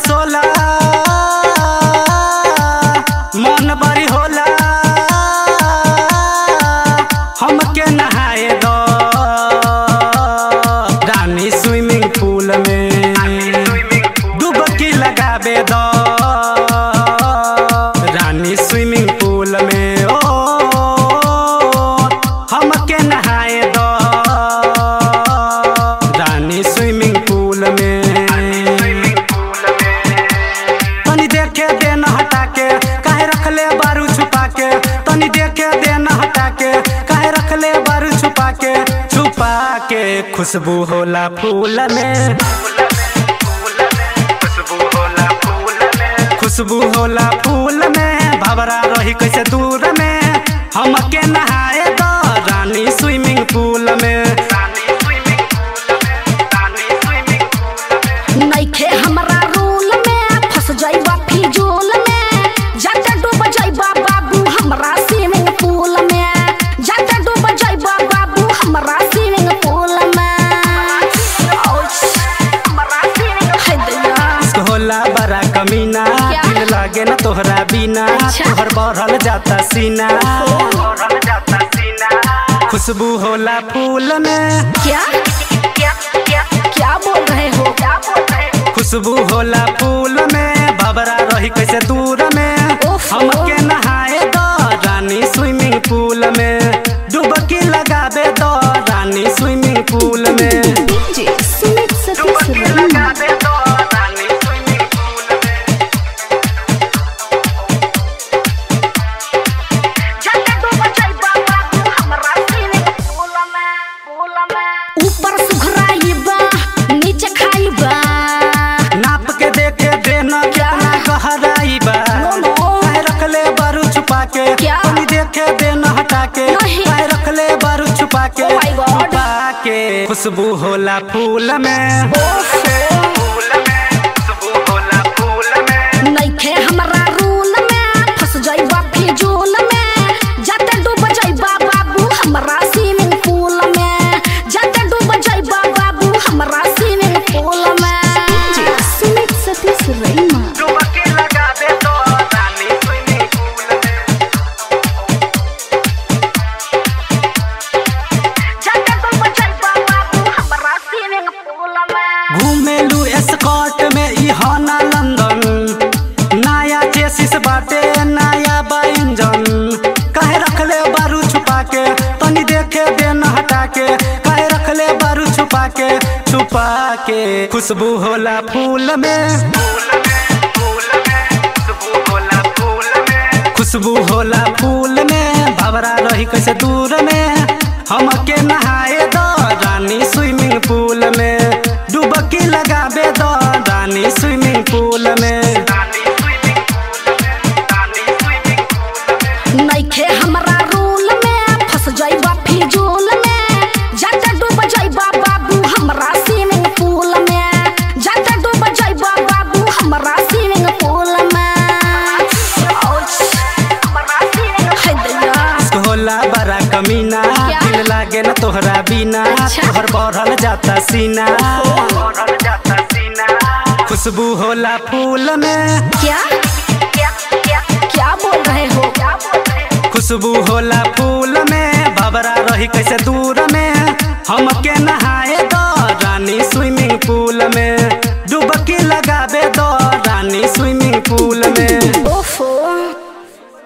सोला मन बड़ी होला हमके नहाए दो रानी स्विमिंग पूल में डुबकी लगाबे दो रानी स्विमिंग पूल में ओ हमके नहाए दो रानी स्विमिंग पूल में तनी देखे देना हटा के काहे रखले बारू छुपा के तनी देखे देना हटा के काहे रखले बारू छुपा के छुपा के खुशबू होला फूल में खुशबू होला फूल में भवरा रही कैसे दूर में हमके नहाए दो रानी स्विमिंग पूल में नइखे हमरा रूल में फंस जाइबा फिजूल में जाके डूब जाइबा बाबू हमरा स्विमिंग पूल में जाके डूब जाइबा बाबू हमरा स्विमिंग पूल में औच, हमरा swimming- है दैया। होला बड़ा कमीना क्या? दिल लागे ना तोहरा बिना अच्छा। तोहर बढ़ल जाता सीना खुशबू होला फूल में क्या क्या क्या क्या बोल रहे हो क्या बोल रहे हो खुशबू होला फूल में भबरा रही कैसे दूर में उफ। हमके नहाए दो रानी स्विमिंग पूल में डुबकी लगाबे दो रानी स्विमिंग पूल में डीजे सुमित सतीश रैना ऊपर सुघराई बा नीचे खाई बा नाप के देखे देना कितना गहराई बा नो, नो। काहे रखले बारू छुपा के क्या? तनी देखे देना हटा के नहीं। काहे रखले बारू छुपा के Oh my God. छुपा के खुशबू होला फूल में नइखे हमरा रूल में फंस जाइबा फिजूल में जाते डूब जाइबा बाबू हमरा स्विमिंग पूल में जाते डूब जाइबा बाबू हमरा स्विमिंग पूल में डीजे सुमित सतीश रैना डुबकी लगाबे दो रानी स्विमिंग पूल में घूमेलू स्कॉट में ई हाना लंदन नया चेसिस बाटे नया बा इंजन काहे रखले बारू छुपा के तनी देखे देना हटा के काहे रखले बारू छुपा के छुपा के खुशबू होला फूल में खुशबू होला फूल में भवरा रही कैसे दूर में हमके नहाए दो रानी स्विमिंग पूल में डुबकी लगाबे दो रानी स्विमिंग पूल में नइखे हमरा रूल में फंस जाइबा फिजूल में जाते डूब जाइबा बाबू हमरा स्विमिंग पूल में जाते डूब जाइबा बाबू हमरा स्विमिंग पूल में औच, है दैया। होला बड़ा कमीना क्या? दिल लागे ना तोहरा बिना अच्छा। तोहर बढ़ल जाता सीना खुशबू होला फूल में क्या क्या क्या क्या बोल रहे हो क्या बोल रहे हो खुशबू होला फूल में भबरा रही कैसे दूर में हमके नहाए दो रानी स्विमिंग पूल में डुबकी लगाबे दो रानी स्विमिंग पूल